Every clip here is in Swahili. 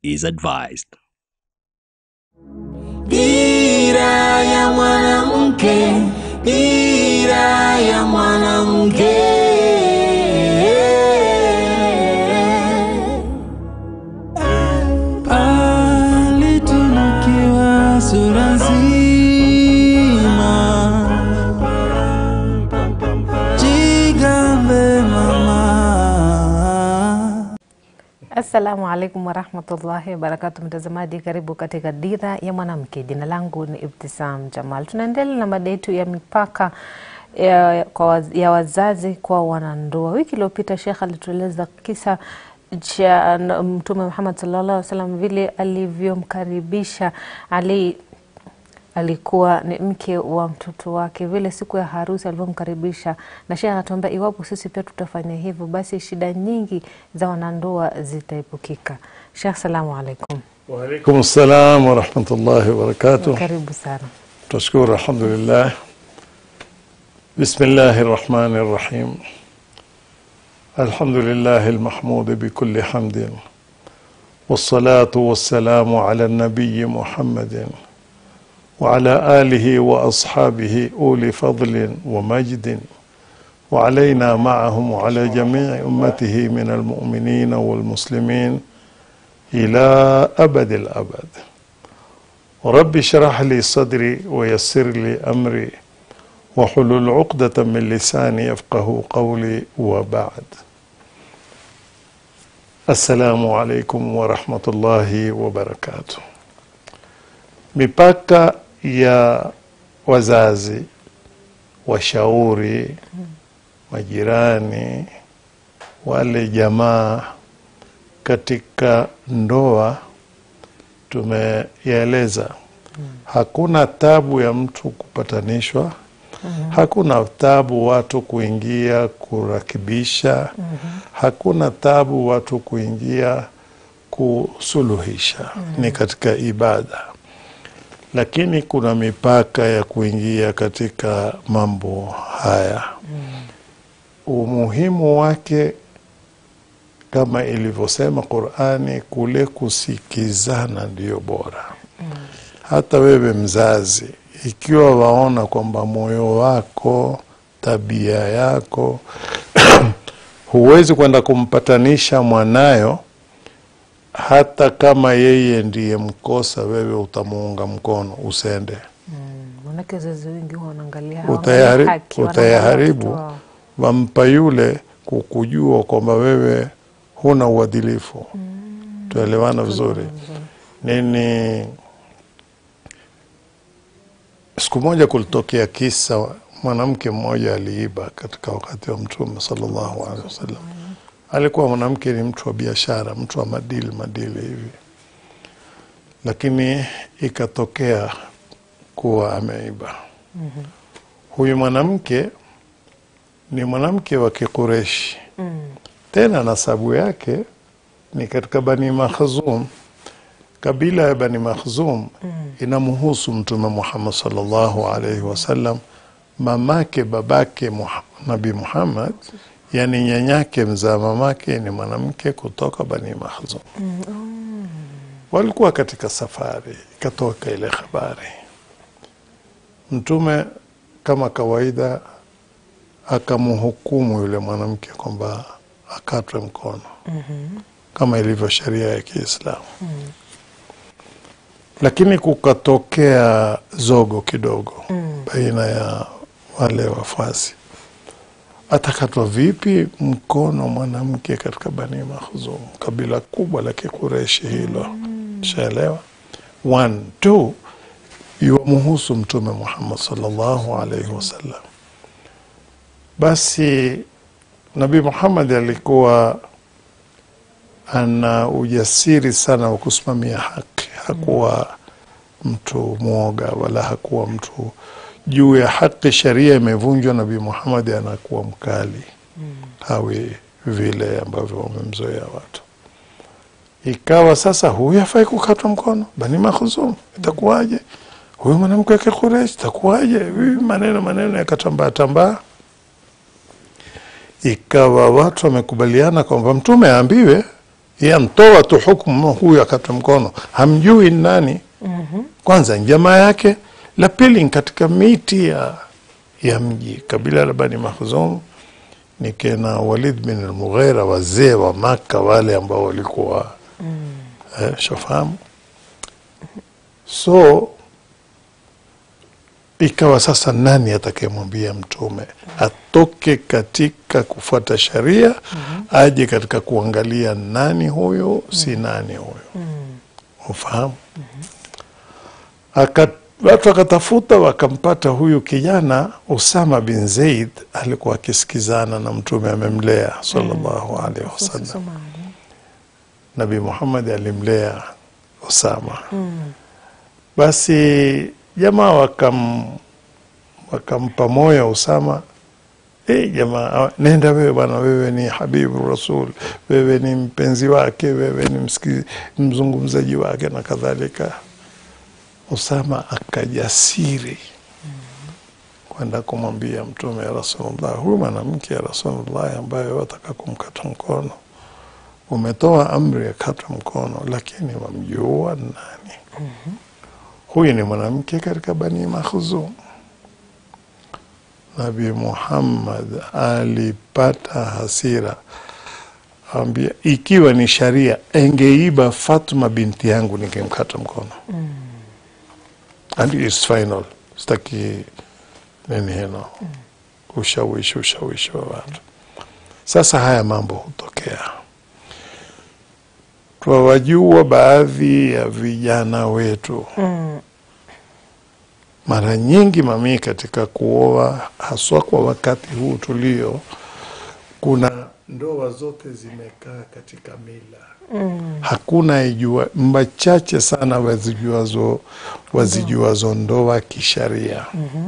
is advised. Dira ya mwanamke, dira ya mwanamke. Alitunukiwa sura nzima, jigambe mama. Assalamu alaikum warahmatullahi wabarakatu, mtazamaji, karibu katika Dira ya Mwanamke. Jina langu ni Ibtisam Jamal. Tunaendelea na mada yetu ya mipaka ya, kwa waz- ya wazazi kwa wanandoa. Wiki iliyopita Shekh alitueleza kisa cha n- Mtume Muhammad sallallahu alaihi wasallam vile alivyomkaribisha Ali alikuwa ni mke wa mtoto wake, vile siku ya harusi alivyomkaribisha, na shehe anatuambia iwapo sisi pia tutafanya hivyo, basi shida nyingi za wanandoa zitaepukika. Sheikh, salamu alaikum, وعليكم السلام ورحمة الله وبركاته karibu sana. تشكر الحمد لله بسم الله الرحمن الرحيم الحمد لله المحمود بكل حمد والصلاة والسلام على النبي محمد وعلى آله وأصحابه أولي فضل ومجد وعلينا معهم وعلى جميع أمته من المؤمنين والمسلمين إلى أبد الأبد رب اشرح لي صدري ويسر لي أمري وحلل عقدة من لساني يفقه قولي وبعد السلام عليكم ورحمة الله وبركاته mipaka ya wazazi washauri majirani wale jamaa katika ndoa tumeyaeleza hakuna tabu ya mtu kupatanishwa hakuna tabu watu kuingia kurakibisha hakuna tabu watu kuingia kusuluhisha ni katika ibada lakini kuna mipaka ya kuingia katika mambo haya umuhimu wake kama ilivyosema Qurani, kule kusikizana ndiyo bora. Hata wewe mzazi, ikiwa waona kwamba moyo wako, tabia yako huwezi kwenda kumpatanisha mwanayo, hata kama yeye ndiye mkosa, wewe utamuunga mkono, usende Manake wazazi wengi huwa wanaangalia Utayahari- hawaangalii haki, wanaangalia utayaharibu. watoto wao. wampa yule kukujua kwamba wewe huna uadilifu. Tuelewana vizuri nini? Siku moja kulitokea kisa, mwanamke mmoja aliiba katika wakati wa Mtume sallallahu alaihi wasallam. Alikuwa mwanamke ni mtu wa biashara, mtu wa madili madili hivi, lakini ikatokea kuwa ameiba. Huyu mwanamke ni mwanamke wa Kikureshi tena nasabu yake ni katika Bani Makhzum. Kabila ya Bani Makhzum inamhusu Mtume Muhammad sallallahu alaihi wasallam, mamake babake Muha- Nabi Muhammad, yani nyanyake mzaa mamake ni mwanamke kutoka Bani Makhzum. Walikuwa katika safari, ikatoka ile habari. Mtume kama kawaida akamhukumu yule mwanamke kwamba akatwe mkono kama ilivyo sheria ya Kiislamu. Lakini kukatokea zogo kidogo baina ya wale wafuasi, atakatwa vipi mkono mwanamke katika Bani Makhzum, kabila kubwa la Kikureshi hilo, shaelewa. One, two, yuwamuhusu Mtume Muhammad sallallahu alaihi wasallam. Basi Nabii Muhammad alikuwa ana ujasiri sana wa kusimamia haki. Hakuwa mtu mwoga wala hakuwa mtu juu ya haki. Sheria imevunjwa, Nabii Muhammad anakuwa mkali, hawi vile ambavyo wamemzoea watu. Ikawa sasa huyu hafai kukatwa mkono, Bani Makhzum, itakuwaje? Huyu mwanamke wa Kikureshi itakuwaje? Hivi maneno maneno yakatambaa tambaa ikawa watu wamekubaliana kwamba mtume aambiwe yeye amtoa tu hukumu huyu akata mkono hamjui ni nani kwanza ni jamaa yake la pili ni katika miti ya, ya mji kabila la bani makhzum ni kena walid bin almughira wazee wa maka wale ambao walikuwa eh, shafahamu so ikawa sasa nani atakayemwambia mtume atoke katika kufuata sharia aje katika kuangalia nani huyo si nani huyo ufahamu Aka, watu wakatafuta wakampata huyu kijana Usama bin Zaid alikuwa akisikizana na mtume amemlea sallallahu alaihi wasallam Nabii Muhammad alimlea Usama basi jamaa wakam wakampa moyo Usama Eh, jamaa ah, nenda wewe bwana, wewe ni habibu rasul, wewe ni mpenzi wake, wewe ni msiki- mzungumzaji wake na kadhalika. Usama akajasiri kwenda kumwambia Mtume ya Rasulullah, huyu mwanamke ya Rasulullah ambaye wataka kumkata mkono, umetoa amri ya kata mkono, lakini wamjua ni nani? Huyu ni mwanamke katika Bani Makhzum. Nabi Muhammad alipata hasira, ambia ikiwa ni sharia engeiba Fatma binti yangu ningemkata mkono. And it's final, sitaki nini hino ushawishi ushawishi wa watu. Sasa haya mambo hutokea, twawajua baadhi ya vijana wetu mara nyingi mamii katika kuoa haswa kwa wakati huu tulio, kuna ndoa zote zimekaa katika mila hakuna ijua mbachache sana wazijuazo wazijuazo ndoa kisharia.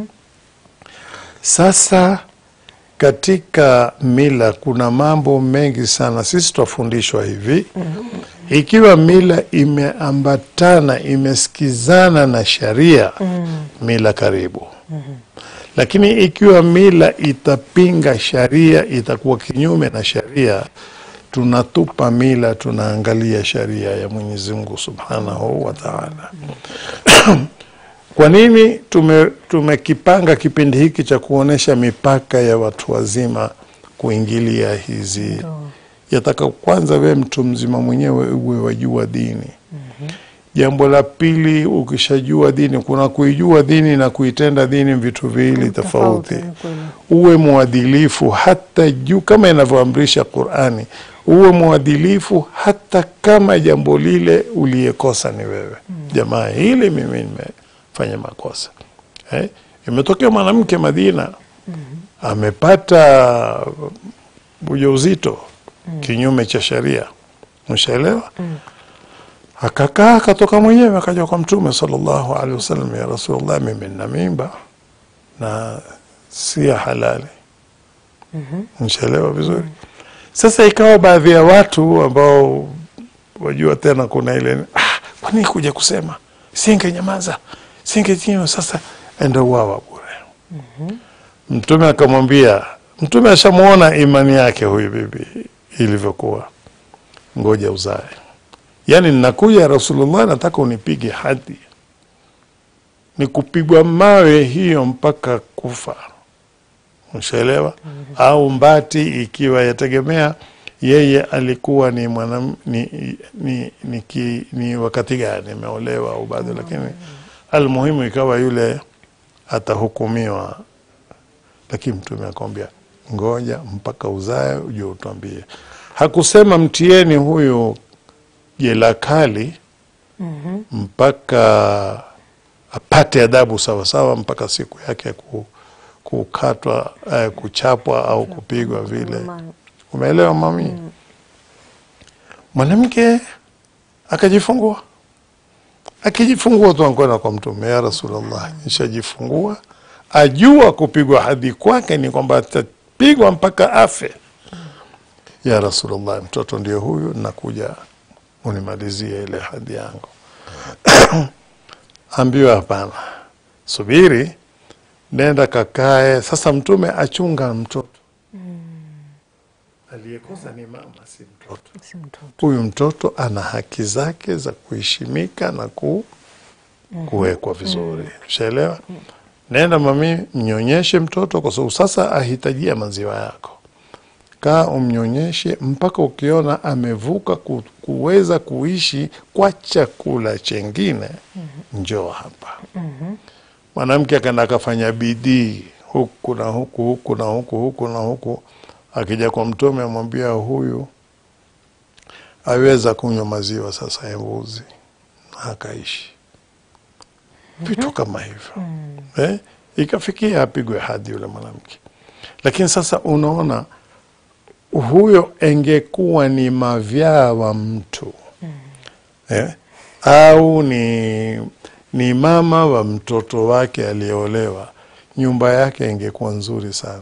Sasa katika mila kuna mambo mengi sana, sisi twafundishwa hivi ikiwa mila imeambatana imesikizana na sharia mila karibu lakini ikiwa mila itapinga sharia itakuwa kinyume na sharia tunatupa mila tunaangalia sharia ya Mwenyezi Mungu Subhanahu wa Ta'ala. Kwa nini tume tumekipanga kipindi hiki cha kuonesha mipaka ya watu wazima kuingilia hizi yataka kwanza we mtu mzima mwenyewe uwe wajua dini. Jambo la pili, ukishajua dini, kuna kuijua dini na kuitenda dini vitu viwili tofauti. ni kweli. Uwe mwadilifu hata juu kama inavyoamrisha Qur'ani, uwe mwadilifu hata kama jambo lile uliyekosa ni wewe. Jamaa, hili mimi nimefanya makosa eh? Imetokea mwanamke Madina amepata ujauzito kinyume cha sheria, mshaelewa akakaa akatoka mwenyewe akaja kwa Mtume sallallahu alaihi wasallam, ya Rasulullah, mimi nina mimba na si ya halali. Mshaelewa vizuri. Sasa ikawa baadhi ya watu ambao wajua tena kuna ile ah, kwa nini kuja kusema singenyamaza singejiwa, sasa enda uwawa bure. Mtume akamwambia, Mtume ashamuona imani yake huyu bibi ilivyokuwa, ngoja uzae Yaani, ninakuja Rasulullah, nataka unipige hadi ni kupigwa mawe hiyo mpaka kufa, mshaelewa? Au mbati, ikiwa yategemea yeye alikuwa ni mwanam, ni, ni, ni, ki, ni wakati gani ameolewa au bado, lakini almuhimu ikawa yule atahukumiwa, lakini Mtume akamwambia ngoja mpaka uzae uje utwambie. Hakusema mtieni huyu jela kali mpaka apate adhabu sawasawa mpaka siku yake ya ku, kukatwa eh, kuchapwa au kupigwa vile. Umeelewa mami? Mwanamke akajifungua, akijifungua tu ankwenda kwa Mtume, ya Rasulullah, nishajifungua. Ajua kupigwa hadhi kwake ni kwamba atapigwa mpaka afe. Ya Rasulullah, mtoto ndio huyu, nakuja unimalizie ile hadhi yangu. Ambiwa hapana, subiri, nenda kakae. Sasa Mtume achunga mtoto aliyekosa ni mama, si mtoto. Si mtoto. Huyu mtoto ana haki zake za kuheshimika na ku, kuwekwa vizuri, ushaelewa? Nenda mami, mnyonyeshe mtoto, kwa sababu sasa ahitajia maziwa yako. Kaa umnyonyeshe mpaka ukiona amevuka ku, kuweza kuishi kwa chakula chengine, njoo hapa. Mwanamke akaenda akafanya bidii huku na huku huku na huku huku na huku, akija kwa Mtume amwambia huyu aweza kunywa maziwa sasa ya mbuzi na akaishi vitu kama hivyo eh? Ikafikia apigwe hadi yule mwanamke, lakini sasa unaona huyo engekuwa ni mavyaa wa mtu eh? au ni, ni mama wa mtoto wake aliyeolewa, nyumba yake ingekuwa nzuri sana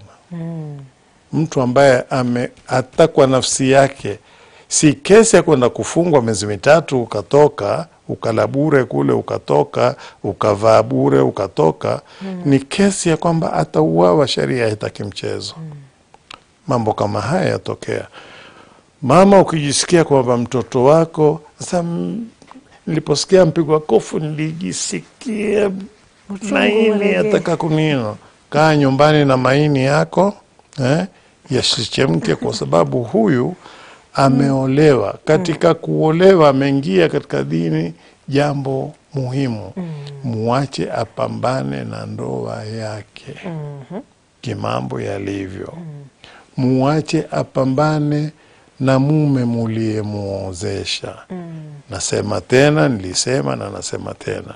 mtu ambaye ame hata kwa nafsi yake, si kesi ya kwenda kufungwa miezi mitatu ukatoka ukala bure kule ukatoka ukavaa bure ukatoka. Ni kesi ya kwamba atauawa, sheria haitaki mchezo. Mambo kama haya yatokea. Mama, ukijisikia kwamba mtoto wako sasa, mm, niliposikia mpigwa kofu nilijisikia maini ulegee. yataka kunino. Kaa nyumbani na maini yako eh, yasichemke, kwa sababu huyu ameolewa. Katika kuolewa ameingia katika dini, jambo muhimu, muache apambane na ndoa yake kimambo yalivyo, muache apambane na mume muliyemwozesha. Nasema tena, nilisema na nasema tena,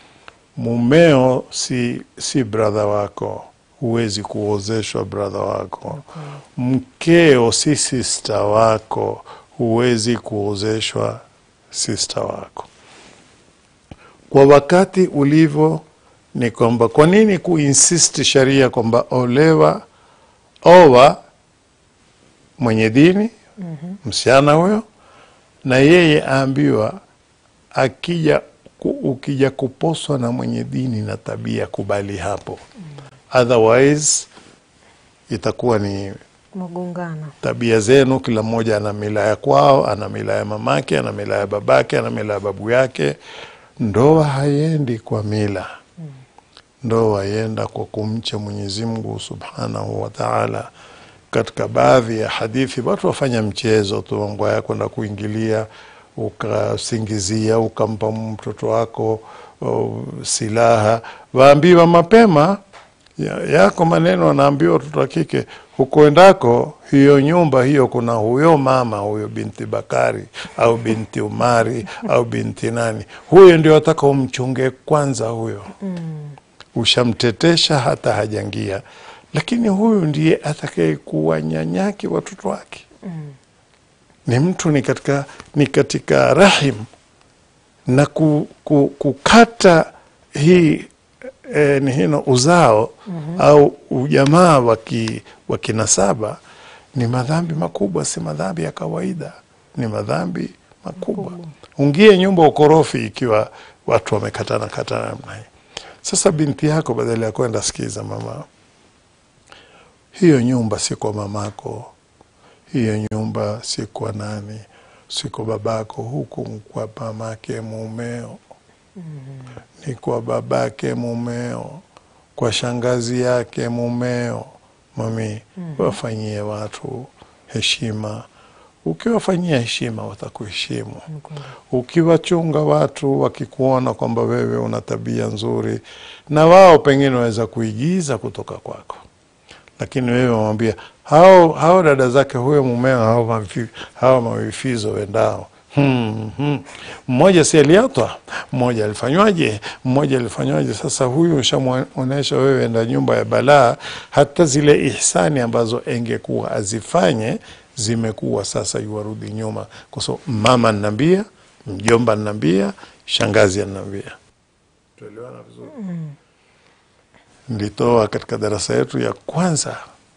mumeo si, si bradha wako, huwezi kuozeshwa bradha wako. Mkeo si sista wako, huwezi kuozeshwa sista wako. Kwa wakati ulivyo ni kwamba, kwa nini kuinsisti sharia kwamba olewa, owa mwenye dini msichana huyo, na yeye aambiwa akija ku, ukija kuposwa na mwenye dini na tabia, kubali hapo, otherwise itakuwa ni Magongano. tabia zenu. Kila mmoja ana mila ya kwao, ana mila ya mamake, ana mila ya babake, ana mila ya babu yake. Ndoa haiendi kwa mila, ndoa yenda kwa kumcha Mwenyezi Mungu subhanahu wa taala. Katika baadhi ya hadithi watu wafanya mchezo tu, mambo ya kwenda kuingilia, ukasingizia, ukampa mtoto wako oh, silaha, waambiwa mapema ya, yako maneno anaambiwa watoto wa kike hukoendako, hiyo nyumba hiyo, kuna huyo mama huyo binti Bakari au binti Umari au binti nani, huyo ndio ataka umchunge kwanza. Huyo ushamtetesha hata hajangia, lakini huyu ndiye atakaye kuwa nyanyake watoto wake. Ni mtu ni katika, ni katika rahim na ku, ku, kukata hii e, ni hino uzao au ujamaa wa ki- wa kinasaba ni madhambi makubwa, si madhambi ya kawaida, ni madhambi makubwa. Ungie nyumba ukorofi ikiwa watu wamekatana katana namna hii. Sasa binti yako badala ya kwenda, sikiza mama, hiyo nyumba si kwa mamako, hiyo nyumba si kwa nani, si kwa babako, huku kwa mamake mumeo ni kwa babake mumeo, kwa shangazi yake mumeo. Mami, wafanyie watu heshima. Ukiwafanyia heshima, watakuheshimu. Ukiwachunga watu, wakikuona kwamba wewe una tabia nzuri, na wao pengine waweza kuigiza kutoka kwako, lakini wewe wamwambia hao, hao dada zake huyo mumeo, hao, mavi, hao mawifizo wendao Hmm, hmm. Mmoja si aliatwa, mmoja alifanywaje, mmoja alifanywaje. Sasa huyu ushamwonyesha wewe enda nyumba ya balaa. Hata zile ihsani ambazo engekuwa azifanye zimekuwa sasa yuwarudi nyuma, kwa sababu mama anambia, mjomba anambia, shangazi anambia. Tuelewana vizuri. Nilitoa katika darasa yetu ya kwanza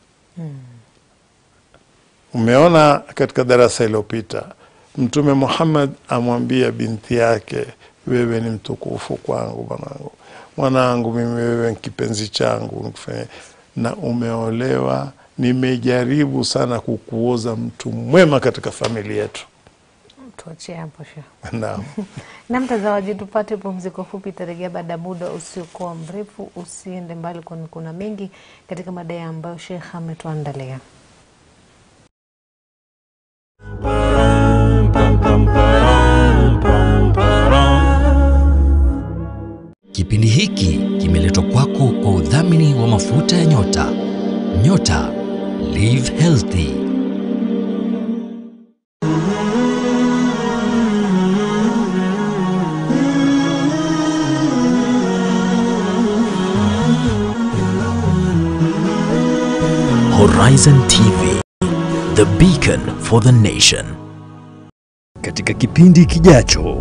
Umeona katika darasa iliyopita Mtume Muhammad amwambia binti yake, wewe ni mtukufu kwangu, mwanangu, mwanangu, mimi wewe ni kipenzi changu, nikufanye na umeolewa nimejaribu sana kukuoza mtu mwema katika familia yetu. Tuachie hapo Sheikh. Naam. Na mtazamaji, tupate pumziko fupi, tarejea baada ya muda usiokuwa mrefu. Usiende mbali, kwani kuna mengi katika madai ambayo Sheikh ametuandalia. Kipindi hiki kimeletwa kwako kwa udhamini wa mafuta ya nyota. Nyota Live Healthy. Horizon TV, the beacon for the nation. Katika kipindi kijacho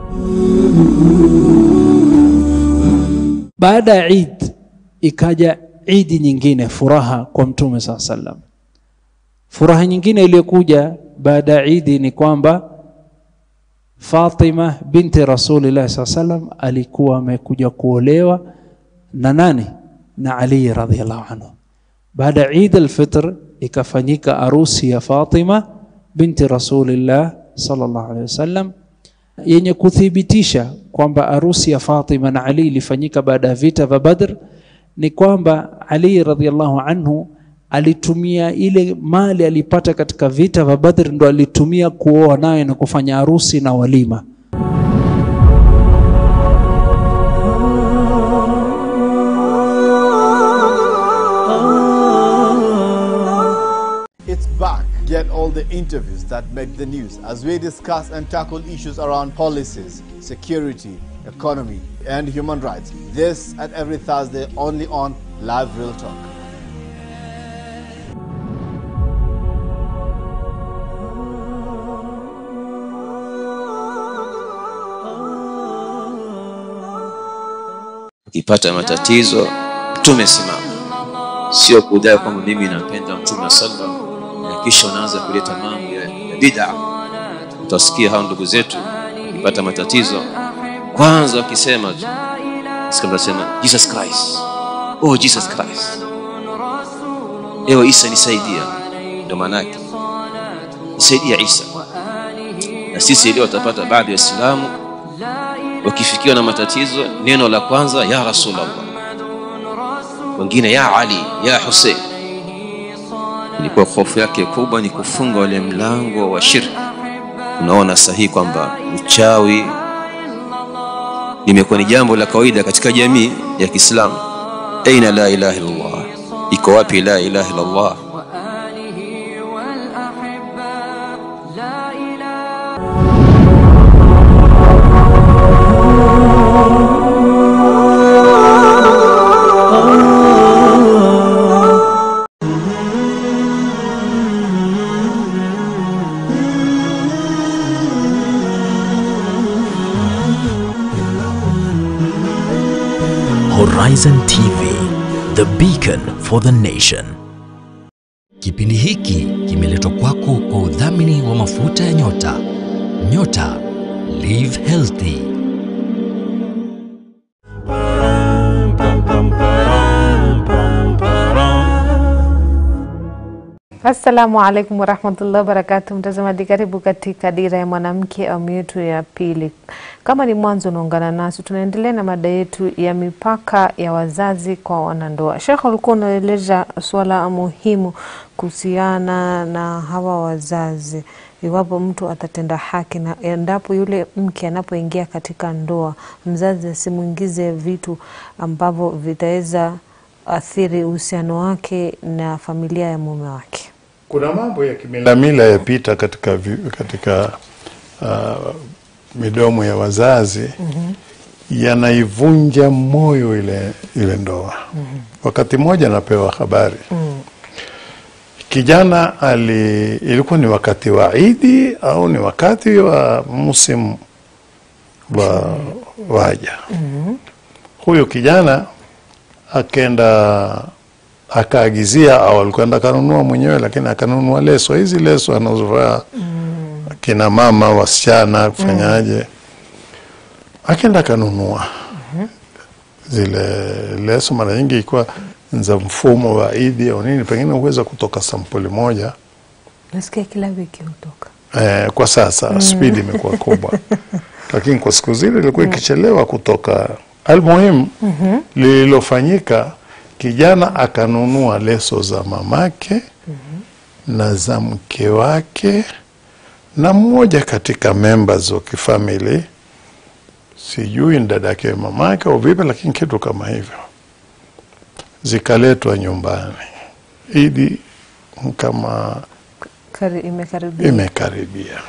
Baada ya Eid ikaja idi nyingine, furaha kwa Mtume saa sallam. Furaha nyingine iliyokuja baada ya idi ni kwamba Fatima binti Rasulillah saa sallam alikuwa amekuja kuolewa na nani? Na Ali radhiallahu anhu. Baada ya Eid al-Fitr ikafanyika arusi ya Fatima binti Rasulillah sallallahu alaihi wasallam yenye kuthibitisha kwamba arusi ya Fatima na Ali ilifanyika baada ya vita vya Badr ni kwamba Ali radhiallahu anhu alitumia ile mali alipata katika vita vya Badr ndo alitumia kuoa naye na kufanya harusi na walima. It's back. Get all the interviews that make the news as we discuss and tackle issues around policies, security, economy, and human rights. This at every Thursday only on Live Real Talk. ukipata matatizo mtume simama sio kudai kwamba mimi nampenda mtume wa sallam na kisha unaanza kuleta mambo ya, ya bid'a utasikia hao ndugu zetu ukipata matatizo kwanza wakisema tu sikia mtasema jesus christ oh jesus christ ewe isa nisaidia ndo maanake nisaidia isa na sisi leo watapata baadhi ya waislamu wakifikiwa na matatizo neno la kwanza ya rasulallah wengine ya ali ya husein ilikuwa hofu yake kubwa ni kufunga ule mlango wa shirki unaona sahihi kwamba uchawi limekuwa ni jambo la kawaida katika jamii ya kiislamu aina la ilaha illallah iko wapi la ilaha illallah Horizon TV, the beacon for the nation. Kipindi hiki kimeletwa kwako kwa udhamini wa mafuta ya nyota. Nyota Live Healthy. Assalamu alaikum warahmatullahi wabarakatu, mtazamaji, karibu katika Dira ya Mwanamke awamu yetu ya pili. Kama ni mwanzo unaungana nasi, tunaendelea na mada yetu ya mipaka ya wazazi kwa wanandoa. Sheikh, ulikuwa unaeleza swala muhimu kuhusiana na hawa wazazi, iwapo mtu atatenda haki na endapo yule mke anapoingia katika ndoa, mzazi asimwingize vitu ambavyo vitaweza athiri uhusiano wake na familia ya mume wake. Kuna mambo ya kimilamila yapita katika, vi- katika uh, midomo ya wazazi yanaivunja moyo ile, ile ndoa. Wakati mmoja napewa habari kijana ali, ilikuwa ni wakati wa Idi au ni wakati wa msimu wa waja. Huyo kijana akenda akaagizia au alikwenda akanunua mwenyewe, lakini akanunua leso hizi leso anazovaa kina mama wasichana kufanyaje, akenda akanunua zile leso. Mara nyingi ilikuwa za mfumo wa idi au nini, pengine huweza kutoka sampuli moja Nasikia kila wiki hutoka. eh, kwa sasa spidi imekuwa kubwa, lakini kwa siku zile ilikuwa ikichelewa kutoka. Almuhimu lililofanyika, kijana akanunua leso za mamake na za mke wake na mmoja katika members wa kifamili, sijui ni dada yake mamake au vipi, lakini kitu kama hivyo, zikaletwa nyumbani. Idi kama Kari, imekaribia. imekaribia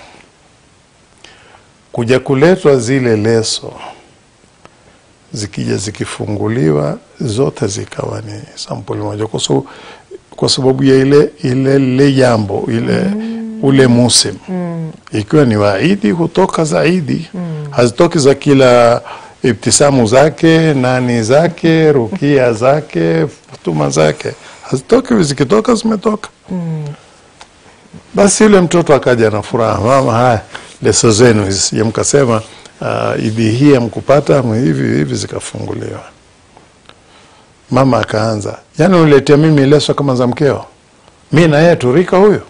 kuja kuletwa zile leso, zikija zikifunguliwa zote zikawa ni sampuli moja, kwa sababu kwa sababu ya ile ile lile jambo ile ule musim ikiwa ni waidi hutoka zaidi hazitoki za kila ibtisamu zake nani zake rukia zake futuma zake hazitoki zikitoka zimetoka basi yule mtoto akaja na furaha, mama, haya leso zenu hizi, mkasema uh, idi hii amkupata hivi hivi, zikafunguliwa. Mama akaanza, yani uniletea mimi leso kama za mkeo, mi na yeye turika huyo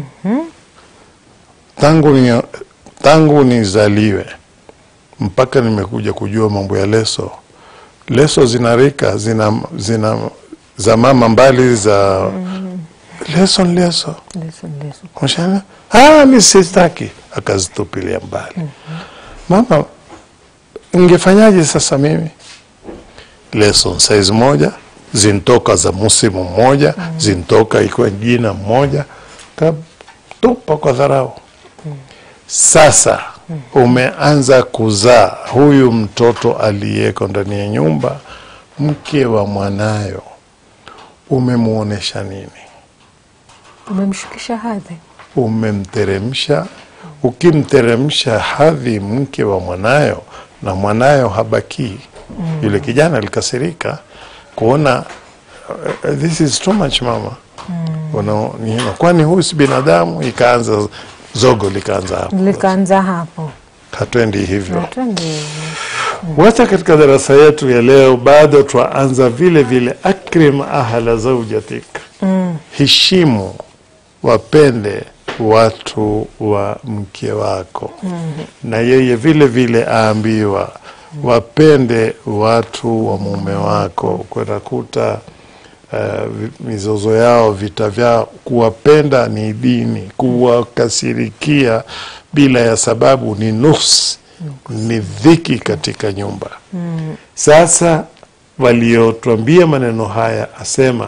tangu ni, tangu nizaliwe mpaka nimekuja kujua mambo ya leso. Leso zina rika, zina, zina za mama mbali za leso ni leso Leso, leso. Mshana, ah, mi sitaki, akazitupilia mbali. Mama, ngefanyaje sasa mimi? Lesson size moja zintoka za musimu mmoja zintoka ikiwa jina mmoja, katupa kwa dharau. Sasa umeanza kuzaa huyu mtoto aliyeko ndani ya nyumba, mke wa mwanayo, umemwonyesha nini? Umemshukisha hadhi. umemteremsha. Ukimteremsha hadhi mke wa mwanayo na mwanayo habakii, yule kijana alikasirika kuona uh, this is too much mama Wana- ni- kwani huyu si binadamu? Ikaanza zogo likaanza hapo, Likaanza hapo. hatwendi hivyo. Na twende Wacha katika darasa yetu ya leo bado twaanza vile vile, akrim ahla zaujatik, heshimu wapende watu wa mke wako na yeye vile vile aambiwa wapende watu wa mume wako. Kwanakuta uh, vi- mizozo yao vita vyao, kuwapenda ni dini, kuwakasirikia bila ya sababu ni nuksi, ni dhiki katika nyumba. Sasa waliotwambia maneno haya asema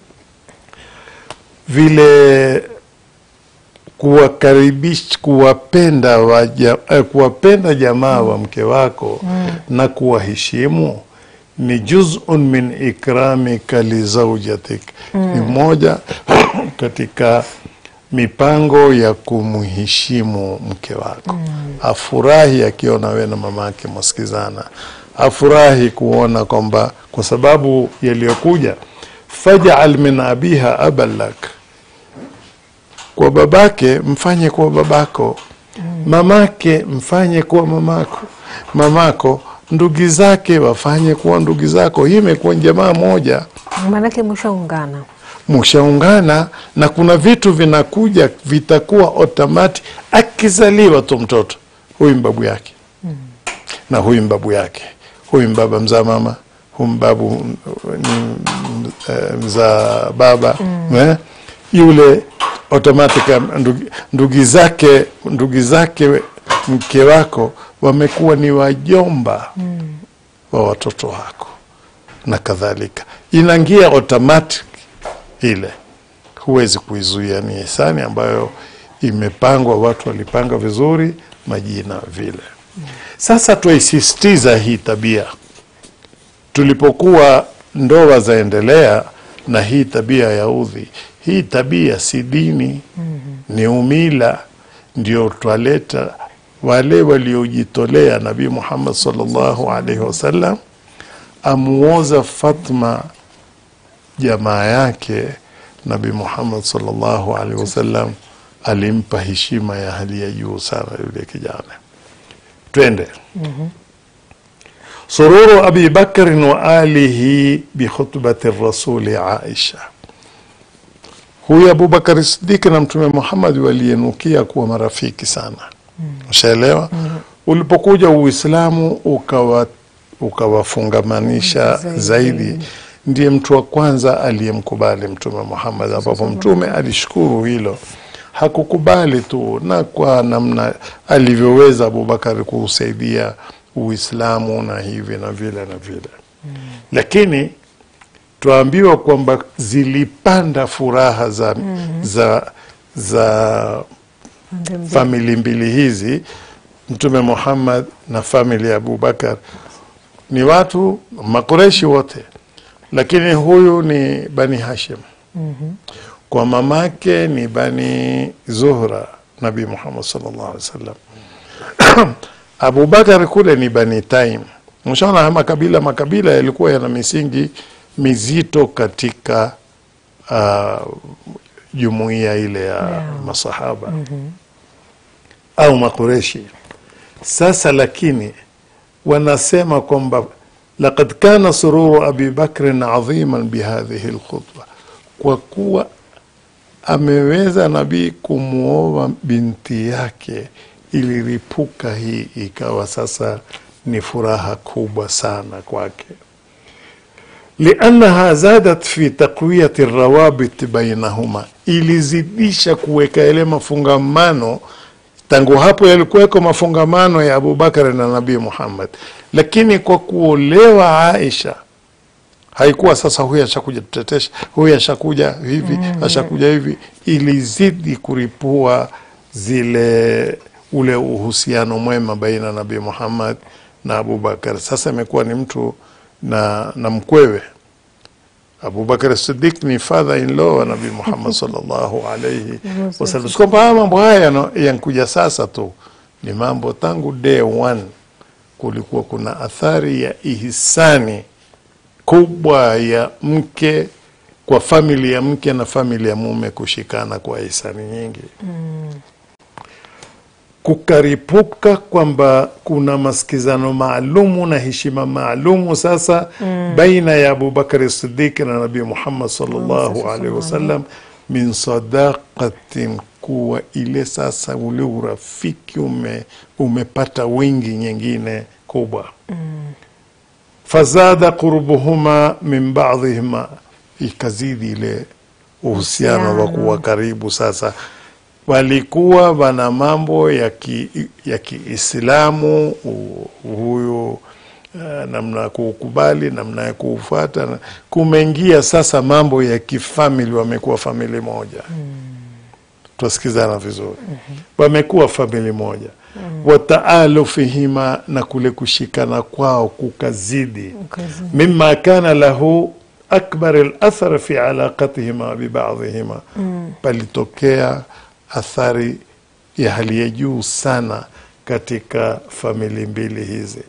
vile kuwakaribisha kuwapenda waja, eh, kuwapenda jamaa wa mke wako na kuwaheshimu ni juzun min ikramika lizaujatik, ni moja katika mipango ya kumheshimu mke wako. Afurahi akiona we na mama yake mwasikizana, afurahi kuona kwamba kwa sababu yaliyokuja, fajal min abiha aban lak kwa babake mfanye kuwa babako, mamake mfanye kuwa mamako, mamako ndugu zake wafanye kuwa ndugu zako. Hii imekuwa ni jamaa moja, maanake mshaungana. mushaungana na kuna vitu vinakuja vitakuwa otomati. Akizaliwa tu mtoto huyu mbabu yake na huyu mbabu yake, huyu mbaba mzaa mama, huyu mbabu ni eh, mzaa baba eh, yule automatic ndugu, ndugu zake ndugu zake mke wako wamekuwa ni wajomba wa watoto wako na kadhalika, inaingia automatic ile, huwezi kuizuia. Ni hisani ambayo imepangwa, watu walipanga vizuri majina vile. Sasa twaisisitiza hii tabia tulipokuwa ndoa zaendelea na hii tabia ya udhi. Hii tabia si dini, ni umila, ndio twaleta wale waliojitolea. Nabii Muhammad sallallahu alaihi wasallam amuoza Fatma jamaa yake. Nabii Muhammad sallallahu alaihi wasallam alimpa heshima ya hali ya juu sana yule kijana. Twende sururu abi bakrin wa alihi bikhutbati rasuli aisha huyu abubakari sidiki na mtume muhammad walienukia kuwa marafiki sana ushaelewa ulipokuja uislamu ukawa ukawafungamanisha Zaidi. zaidi, ndiye mtu wa kwanza aliyemkubali mtume muhammad ambapo mtume alishukuru hilo hakukubali tu na kwa namna alivyoweza abubakari kuusaidia uislamu na hivi na vile na vile lakini twaambiwa kwamba zilipanda furaha za, za, za Pande mbili. famili mbili hizi mtume muhammad na famili ya abubakar ni watu makureshi wote lakini huyu ni bani hashim kwa mamake ni bani zuhra nabii muhammad sallallahu alaihi wasallam abubakar kule ni bani taim mshaona haya makabila makabila yalikuwa yana misingi mizito katika uh, jumuiya ile ya Yeah. masahaba au makureshi sasa lakini wanasema kwamba laqad kana sururu abi bakrin adhiman bihadhihi lkhutba kwa kuwa ameweza nabii kumwoa binti yake iliripuka hii ikawa sasa ni furaha kubwa sana kwake liannaha zadat fi taqwiyati rawabit bainahuma ilizidisha kuweka yale mafungamano tangu hapo yalikuweko mafungamano ya abubakar na nabii muhammad lakini kwa kuolewa aisha haikuwa sasa huyu ashakuja tutetesha huyu ashakuja hivi mm. ashakuja hivi ilizidi kuripua zile ule uhusiano mwema baina ya nabii muhammad na abubakar sasa imekuwa ni mtu na, na mkwewe abubakar sidik ni father in law wa nabii muhammad sallallahu alaihi wasallam kwamba haya mambo haya yano- yankuja sasa tu ni mambo tangu day one kulikuwa kuna athari ya ihisani kubwa ya mke kwa famili ya mke na famili ya mume kushikana kwa hisani nyingi kukaripuka kwamba kuna masikizano maalumu na heshima maalumu sasa baina ya abubakari sidiki na nabii muhammad sallallahu alaihi wasallam min sadaqatin kuwa ile sasa ule urafiki ume, umepata wingi nyingine kubwa fazada qurbuhuma min badhihima ikazidi ile uhusiano wa Uhusiano. kuwa karibu sasa walikuwa wana mambo ya ki, ya kiislamu u- huyu uh, namna ya kuukubali namna ya kuufuata na- kumeingia sasa mambo ya kifamili wamekuwa famili moja twasikizana vizuri wamekuwa famili moja wataalufihima na kule kushikana kwao kukazidi Ukazidi. mima kana lahu akbar alathar fi alaqatihima bibadhihima palitokea athari ya hali ya juu sana katika famili mbili hizi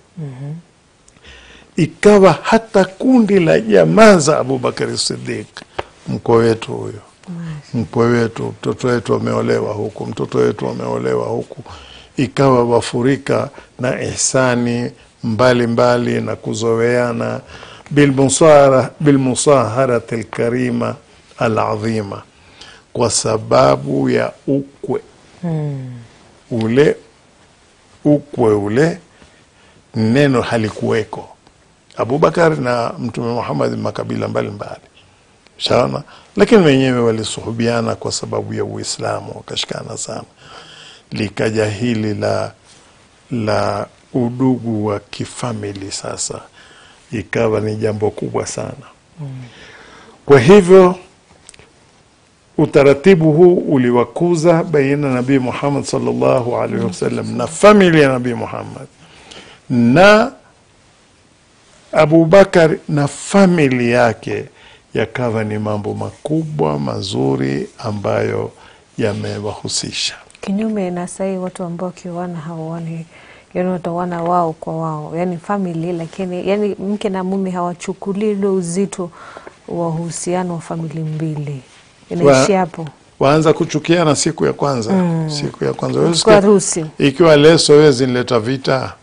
ikawa hata kundi la jamaa za abubakari sidiq mkwe wetu huyo mkwe wetu mtoto wetu ameolewa huku mtoto wetu ameolewa huku ikawa wafurika na ihsani mbalimbali mbali na kuzoweana bilmusara- bilmusaharati lkarima aladhima kwa sababu ya ukwe ule ukwe ule neno halikuweko abubakar na mtume muhammad makabila mbalimbali shaona lakini wenyewe walisuhubiana kwa sababu ya uislamu wakashikana sana likaja hili la la udugu wa kifamili sasa ikawa ni jambo kubwa sana kwa hivyo utaratibu huu uliwakuza baina ya nabii muhammad sallallahu alaihi wasallam na famili ya nabii muhammad na abubakar na famili yake yakawa ni mambo makubwa mazuri ambayo yamewahusisha kinyume na sahii watu ambao wakioana hawaoni yani wataoana wao kwa wao yani famili lakini yani mke na mume hawachukulii ule uzito wa uhusiano wa famili mbili inaishi Wa- hapo waanza kuchukiana siku ya kwanza siku ya kwanza Wewe kwa sikia- harusi ikiwa leso wezi nileta vita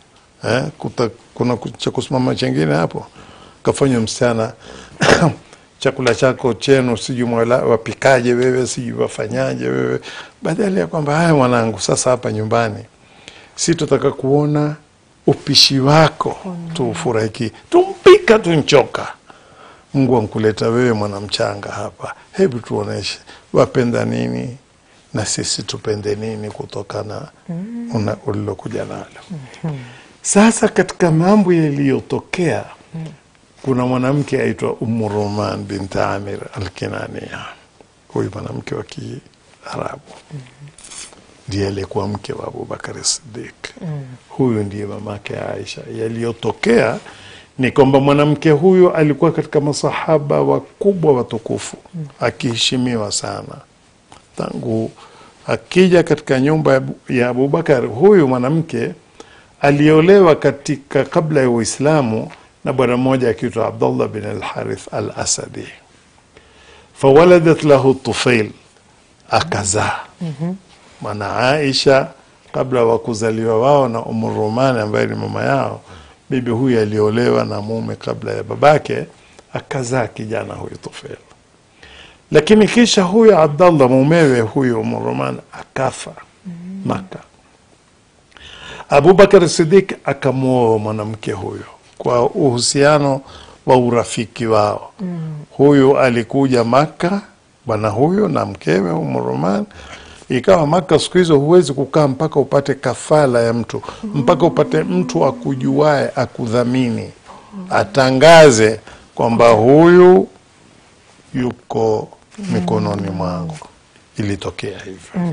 eh, kuta, kuna ku- cha kusimama chengine hapo kafanywa msichana chakula chako chenu sijui mwala- wapikaje wewe sijui wafanyaje wewe badala ya kwamba haya mwanangu sasa hapa nyumbani si tutaka kuona upishi wako tuufurahiki tumpika tunchoka mungu ankuleta wewe mwanamchanga hapa hebu tuoneshe wapenda nini na sisi tupende nini kutokana mm. ulilokuja nalo sasa katika mambo yaliyotokea kuna mwanamke aitwa Ummu Roman bint Amir Alkinania. Huyu mwanamke wa Kiarabu ndiye aliyekuwa mke wa Abubakar Siddiq. Huyu ndiye mamake Aisha. Yaliyotokea ni kwamba mwanamke huyu alikuwa katika masahaba wakubwa watukufu, akiheshimiwa sana tangu akija katika nyumba ya Abu- ya Abubakar. Huyu mwanamke aliolewa katika kabla ya Uislamu na bwana mmoja akiitwa Abdullah bin al-Harith al-Asadi, fawaladat lahu Tufail, akazaa maana Aisha kabla wa kuzaliwa wao na Umu Rumani ambaye ni mama yao, bibi huyu aliolewa na mume kabla ya babake, akazaa kijana huyu Tufail. Lakini kisha huyu Abdallah mumewe huyu Umu Rumani akafa Maka. Abubakar Sidik akamwoa mwanamke huyo kwa uhusiano wa urafiki wao. Huyu alikuja Maka, bwana huyo na mkewe Umu Roman. Ikawa Maka siku hizo huwezi kukaa mpaka upate kafala ya mtu, mpaka upate mtu akujuae, akudhamini, atangaze kwamba huyu yuko mikononi mwangu. Ilitokea hivyo.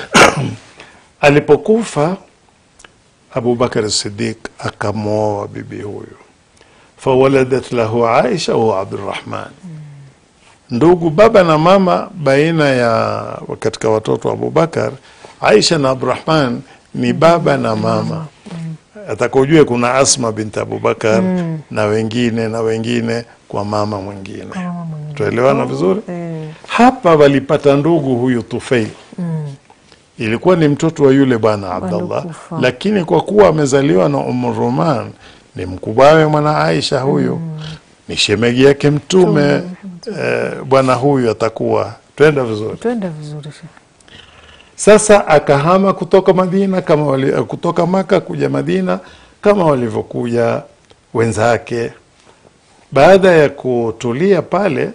Alipokufa Abubakar Siddiq akamwoa bibi huyu, fawaladat lahu Aisha wa Abdurrahman, ndugu baba na mama baina ya katika watoto wa Abubakar. Aisha na Abdurrahman ni baba na mama. Atakujue kuna Asma binti Abubakar na wengine na wengine kwa mama mwingine. Tuelewana vizuri? Hapa walipata ndugu huyu Tufail ilikuwa ni mtoto wa yule bwana Abdallah, kufa. lakini kwa kuwa amezaliwa na Umu Roman, ni mkubwawe mwana Aisha huyu ni shemegi yake Mtume. Eh, bwana huyu atakuwa twenda vizuri. Twende vizuri. Sheikh. Sasa akahama kutoka Madina kama wali, eh, kutoka Maka kuja Madina kama walivyokuja wenzake. Baada ya kutulia pale,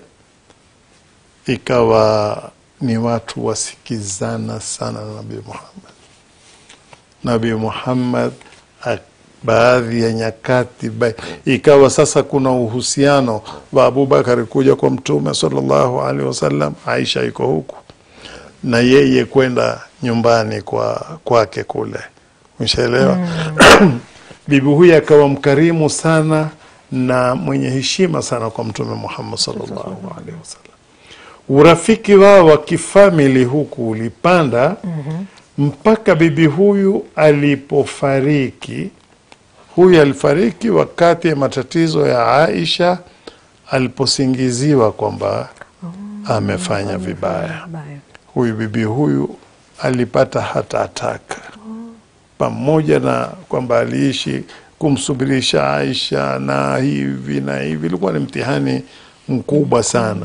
ikawa ni watu wasikizana sana na Nabii Muhammad. Nabii Muhammad ak- baadhi ya nyakati ba, ikawa sasa kuna uhusiano wa Abubakar kuja kwa Mtume sallallahu alaihi wasallam, Aisha iko huku na yeye kwenda nyumbani kwa kwake kule, umeshaelewa? Bibi huyu akawa mkarimu sana na mwenye heshima sana kwa Mtume Muhammad sallallahu alaihi wasallam. Urafiki wao wa kifamili huku ulipanda mpaka bibi huyu alipofariki. Huyu alifariki wakati ya matatizo ya Aisha aliposingiziwa kwamba amefanya vibaya Baya. huyu bibi huyu alipata hata ataka pamoja na kwamba aliishi kumsubirisha Aisha na hivi na hivi, ilikuwa ni mtihani mkubwa sana.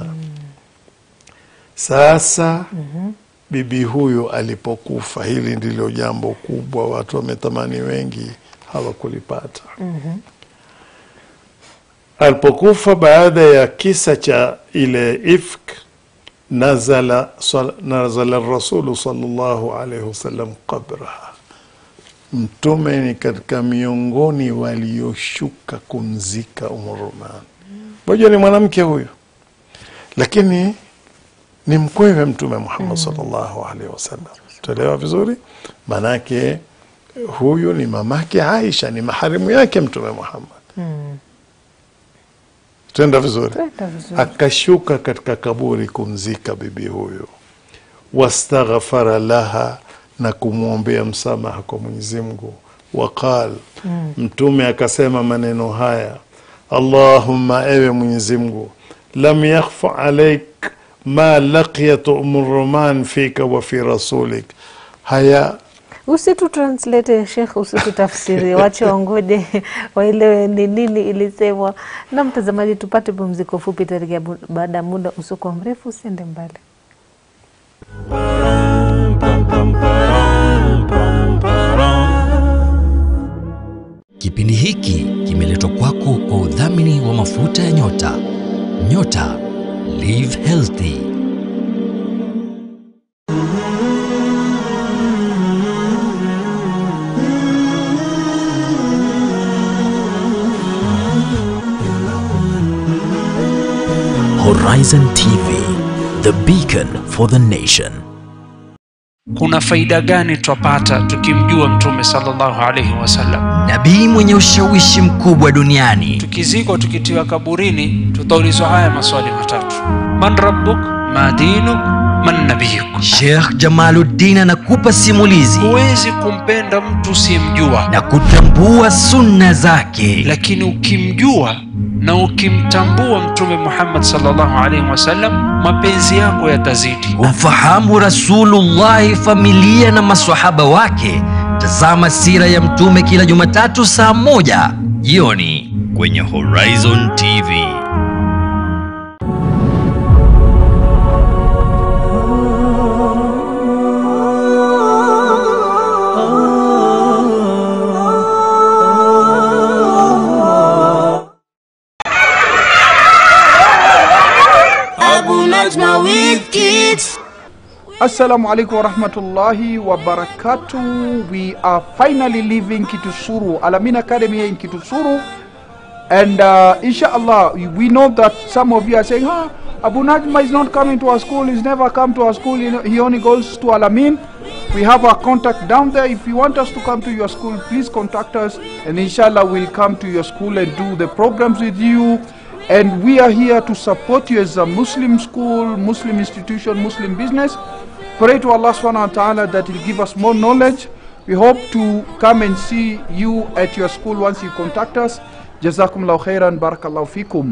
Sasa bibi huyu alipokufa, hili ndilo jambo kubwa, watu wametamani, wengi hawakulipata. Alipokufa baada ya kisa cha ile ifk nazala, sal, nazala rasulu sallallahu alaihi wasallam qabraha, Mtume ni katika miongoni walioshuka kumzika Umu Roman. Moja ni mwanamke huyu, lakini ni mkwewe Mtume Muhammad sallallahu alaihi wasallam. Tuelewa vizuri, manake huyu ni mamake Aisha, ni maharimu yake Mtume Muhammad. Tuenda vizuri Twende vizuri. akashuka katika kaburi kumzika bibi huyu, wastaghfara laha, na kumwombea msamaha kwa Mwenyezi Mungu. Waqal, Mtume akasema maneno haya, Allahumma, ewe Mwenyezi Mungu, lam yakhfa alaik ma laqiyat Umu Roman fika wa fi rasulik, haya Usitu translate Sheikh, usitu tafsiri, wache wangoje waelewe ni nini ilisemwa. Na mtazamaji, tupate pumziko fupi, tarejea bu- baada ya muda usiokuwa mrefu. Usiende mbali. Kipindi hiki kimeletwa kwako kwa udhamini wa mafuta ya nyota. Nyota Live Healthy. Horizon TV, the beacon for the nation. kuna faida gani twapata tukimjua mtume sallallahu alaihi wasallam Nabii mwenye ushawishi mkubwa duniani. tukizikwa tukitiwa kaburini tutaulizwa haya maswali matatu man rabbuk ma dinuk man nabiyuk Sheikh Jamaluddin anakupa simulizi huwezi kumpenda mtu usiyemjua na kutambua sunna zake. lakini ukimjua na ukimtambua mtume muhammad sallallahu alaihi wasallam mapenzi yako yatazidi Kumfahamu Rasulullahi, familia na maswahaba wake. Tazama sira ya Mtume kila Jumatatu saa moja jioni kwenye Horizon TV. Abu Najma with kids. Assalamu alaikum warahmatullahi wabarakatuh. We are finally leaving Kitusuru, Alamin Academy here in Kitusuru. And uh, inshallah, we know that some of you are saying, ah, Abu Najma is not coming to our school, he's never come to our school, you know, he only goes to Alamin. We have our contact down there. If you want us to come to your school, please contact us, and inshallah, we'll come to your school and do the programs with you. And we are here to support you as a Muslim school, Muslim institution, Muslim business. Pray to Allah subhanahu wa ta'ala that He'll give us more knowledge. We hope to come and see you at your school once you contact us. Jazakumullahu khairan, barakallahu fikum.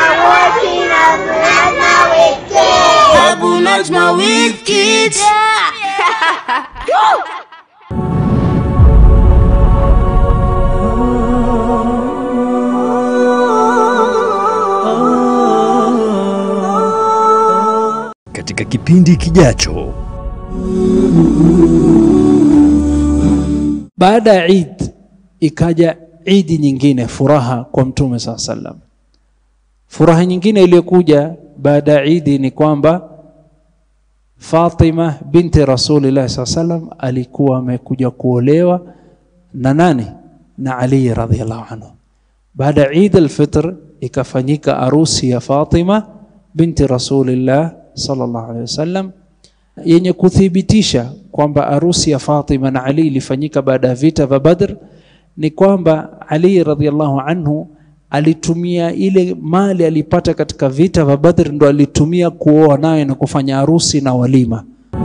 Abu Najma with kids. Katika kipindi kijacho, baada ya Eid ikaja idi nyingine furaha kwa mtume saa sallam furaha nyingine iliyokuja baada ya idi ni kwamba Fatima binti Rasulillah saa sallam alikuwa amekuja kuolewa na nani na Ali radhiallahu anhu baada ya Eid al-Fitr ikafanyika arusi ya Fatima binti Rasulillah sallallahu alaihi wasallam yenye kuthibitisha kwamba arusi ya Fatima na Ali ilifanyika baada ya vita vya Badr ni kwamba Ali radhiallahu anhu alitumia ile mali alipata katika vita vya Badr ndo alitumia kuoa naye na kufanya harusi na walima.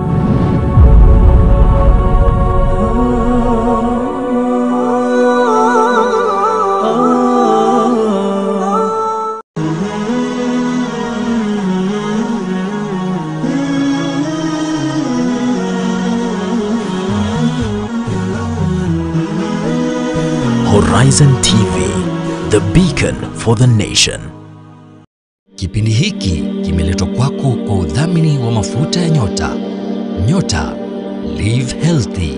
Horizon TV, the beacon for the nation. Kipindi hiki kimeletwa kwako kwa udhamini wa mafuta ya nyota. Nyota Live Healthy.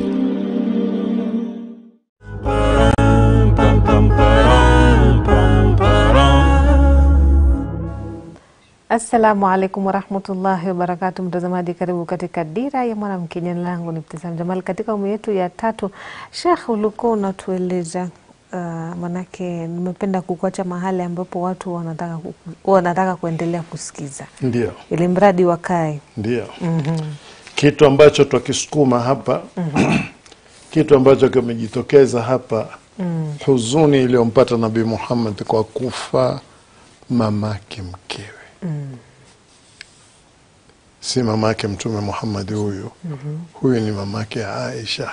Assalamu alaikum warahmatullahi wabarakatu, mtazamaji, karibu katika Dira ya Mwanamke. Jina langu ni Ibtisam Jamal. Katika awamu yetu ya tatu, Shekh, ulikuwa unatueleza uh, manake nimependa kukuacha mahali ambapo watu wanataka, ku- wanataka kuendelea kusikiza Ndio, ili mradi wakae. ndio kitu ambacho twakisukuma hapa kitu ambacho kimejitokeza hapa huzuni iliyompata Nabii Muhammad kwa kufa mamake mkewe si mamake Mtume Muhammad huyu huyu ni mamake Aisha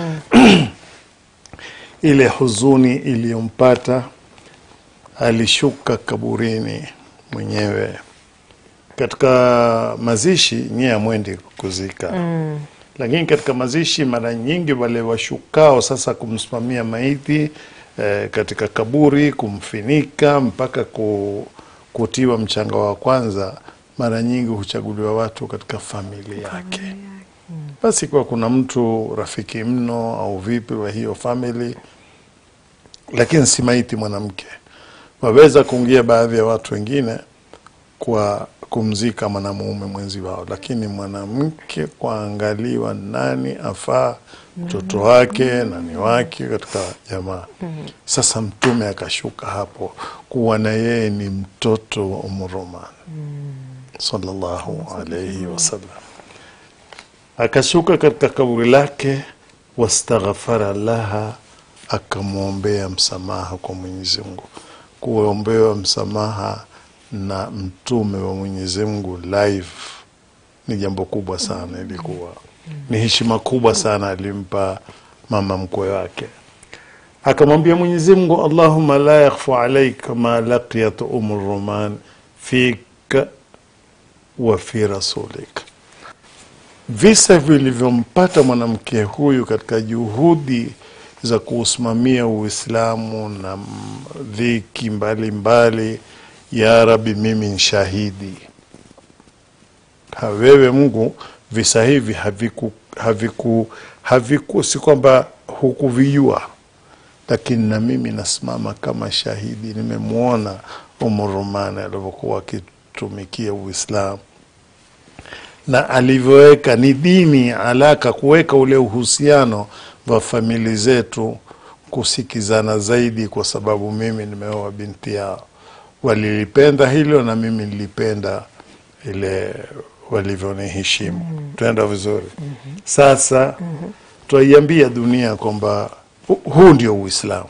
ile huzuni iliyompata alishuka kaburini mwenyewe katika mazishi nyie amwendi kuzika lakini katika mazishi mara nyingi wale washukao sasa kumsimamia maiti eh, katika kaburi kumfinika mpaka ku, kutiwa mchanga wa kwanza mara nyingi huchaguliwa watu katika familia yake basi kwa kuna mtu rafiki mno au vipi wa hiyo family lakini si maiti mwanamke waweza kuingia baadhi ya watu wengine kwa kumzika mwanamume mwenzi wao, lakini mwanamke kuangaliwa nani afaa mtoto wake nani wake katika jamaa. Sasa Mtume akashuka hapo kuwa na yeye ni mtoto wa Umu Roman sallallahu alaihi wasallam, akashuka katika kaburi lake, wastaghfara laha, akamwombea msamaha kwa Mwenyezi Mungu. Kuombewa msamaha na mtume wa Mwenyezi Mungu live ni jambo kubwa sana, ilikuwa ni heshima kubwa sana alimpa mama mkwe wake. Akamwambia Mwenyezi Mungu, Allahumma la yakhfa alaika ma laqiyat umu Roman fika wa fi rasulika, visa vilivyompata mwanamke huyu katika juhudi za kuusimamia Uislamu na m- dhiki mbalimbali, ya Rabbi, mimi ni shahidi. Ha, wewe Mungu, visa hivi haviku haviku haviku, si kwamba hukuvijua, lakini na mimi nasimama kama shahidi, nimemwona Umu Romani alivyokuwa akitumikia Uislamu na alivyoweka ni dini alaka kuweka ule uhusiano wa famili zetu kusikizana zaidi, kwa sababu mimi nimeoa binti yao. Walilipenda hilo na mimi nilipenda ile walivyoniheshimu. Tuenda vizuri. Sasa twaiambia dunia kwamba hu- huu ndio Uislamu,